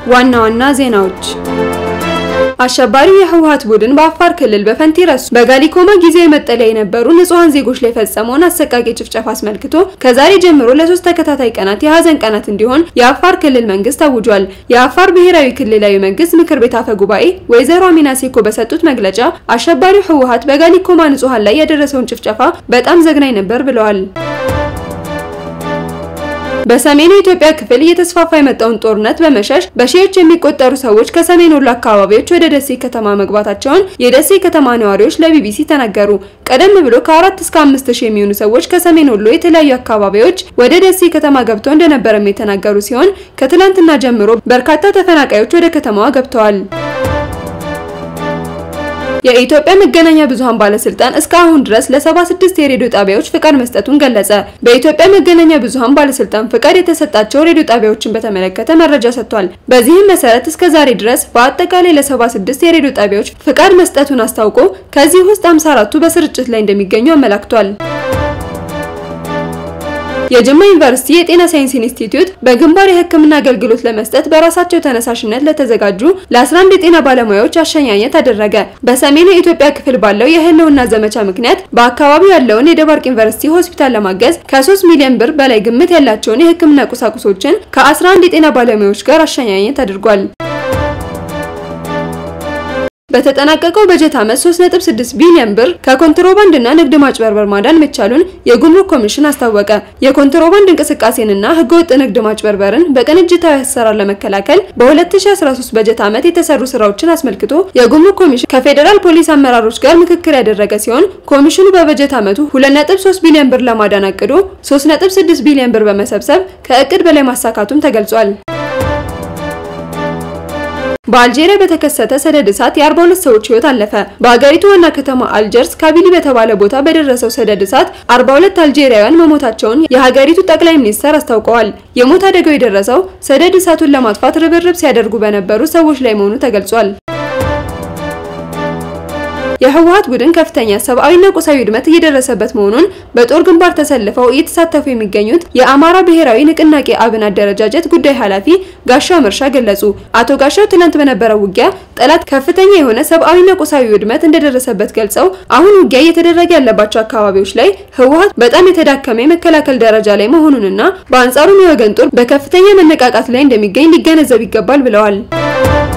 ዋና ዋና ዜናዎች አሸባሪው የህወሓት ቡድን በአፋር ክልል በፈንቲ ረሱ በጋሊኮማ ጊዜያዊ መጠለያ የነበሩ ንጹሃን ዜጎች ላይ የፈጸመውን አሰቃቂ ጭፍጨፋ አስመልክቶ ከዛሬ ጀምሮ ለሶስት ተከታታይ ቀናት የሀዘን ቀናት እንዲሆን የአፋር ክልል መንግስት አውጇል። የአፋር ብሔራዊ ክልላዊ መንግስት ምክር ቤት አፈ ጉባኤ ወይዘሮ አሚና ሴኮ በሰጡት መግለጫ አሸባሪው ህወሓት በጋሊኮማ ንጹሃን ላይ ያደረሰውን ጭፍጨፋ በጣም ዘግናኝ ነበር ብለዋል። በሰሜኑ የኢትዮጵያ ክፍል እየተስፋፋ የመጣውን ጦርነት በመሸሽ በሺዎች የሚቆጠሩ ሰዎች ከሰሜን ወሎ አካባቢዎች ወደ ደሴ ከተማ መግባታቸውን የደሴ ከተማ ነዋሪዎች ለቢቢሲ ተናገሩ። ቀደም ብሎ ከአራት እስከ አምስት ሺህ የሚሆኑ ሰዎች ከሰሜን ወሎ የተለያዩ አካባቢዎች ወደ ደሴ ከተማ ገብተው እንደነበረም የተናገሩ ሲሆን ከትላንትና ጀምሮ በርካታ ተፈናቃዮች ወደ ከተማዋ ገብተዋል። የኢትዮጵያ መገናኛ ብዙሃን ባለስልጣን እስካሁን ድረስ ለ76 የሬዲዮ ጣቢያዎች ፍቃድ መስጠቱን ገለጸ። በኢትዮጵያ መገናኛ ብዙሃን ባለስልጣን ፍቃድ የተሰጣቸው ሬዲዮ ጣቢያዎችን በተመለከተ መረጃ ሰጥቷል። በዚህም መሰረት እስከ ዛሬ ድረስ በአጠቃላይ ለ76 የሬዲዮ ጣቢያዎች ፍቃድ መስጠቱን አስታውቆ ከዚህ ውስጥ 54ቱ በስርጭት ላይ እንደሚገኙ አመላክቷል። የጅማ ዩኒቨርሲቲ የጤና ሳይንስ ኢንስቲትዩት በግንባር የሕክምና አገልግሎት ለመስጠት በራሳቸው ተነሳሽነት ለተዘጋጁ ለ11 የጤና ባለሙያዎች አሸኛኘት አደረገ። በሰሜኑ የኢትዮጵያ ክፍል ባለው የህልውና ዘመቻ ምክንያት በአካባቢው ያለውን የደባርቅ ዩኒቨርሲቲ ሆስፒታል ለማገዝ ከ3 ሚሊዮን ብር በላይ ግምት ያላቸውን የሕክምና ቁሳቁሶችን ከ11 የጤና ባለሙያዎች ጋር አሸኛኘት አድርጓል። በተጠናቀቀው በጀት ዓመት 3.6 ቢሊዮን ብር ከኮንትሮባንድ እና ንግድ ማጭበርበር ማዳን መቻሉን የጉምሩክ ኮሚሽን አስታወቀ። የኮንትሮባንድ እንቅስቃሴንና ህገወጥ ንግድ ማጭበርበርን በቅንጅታዊ አሰራር ለመከላከል በ2013 በጀት ዓመት የተሰሩ ስራዎችን አስመልክቶ የጉምሩክ ኮሚሽን ከፌዴራል ፖሊስ አመራሮች ጋር ምክክር ያደረገ ሲሆን ኮሚሽኑ በበጀት ዓመቱ 2.3 ቢሊዮን ብር ለማዳን አቅዶ 3.6 ቢሊዮን ብር በመሰብሰብ ከእቅድ በላይ ማሳካቱም ተገልጿል። በአልጄሪያ በተከሰተ ሰደድ እሳት የ42 ሰዎች ህይወት አለፈ። በአገሪቱ ዋና ከተማ አልጀርስ ካቢሊ በተባለ ቦታ በደረሰው ሰደድ እሳት 42 አልጄሪያውያን መሞታቸውን የሀገሪቱ ጠቅላይ ሚኒስተር አስታውቀዋል። የሞት አደጋው የደረሰው ሰደድ እሳቱን ለማጥፋት ርብርብ ሲያደርጉ በነበሩ ሰዎች ላይ መሆኑ ተገልጿል። የህወሓት ቡድን ከፍተኛ ሰብአዊና ቁሳዊ ውድመት እየደረሰበት መሆኑን በጦር ግንባር ተሰልፈው እየተሳተፉ የሚገኙት የአማራ ብሔራዊ ንቅናቄ አብን አደረጃጀት ጉዳይ ኃላፊ ጋሻው መርሻ ገለጹ። አቶ ጋሻው ትናንት በነበረው ውጊያ ጠላት ከፍተኛ የሆነ ሰብአዊና ቁሳዊ ውድመት እንደደረሰበት ገልጸው አሁን ውጊያ እየተደረገ ያለባቸው አካባቢዎች ላይ ህወሓት በጣም የተዳከመ የመከላከል ደረጃ ላይ መሆኑንና በአንጻሩ የወገን ጦር በከፍተኛ መነቃቃት ላይ እንደሚገኝ ሊገነዘብ ይገባል ብለዋል።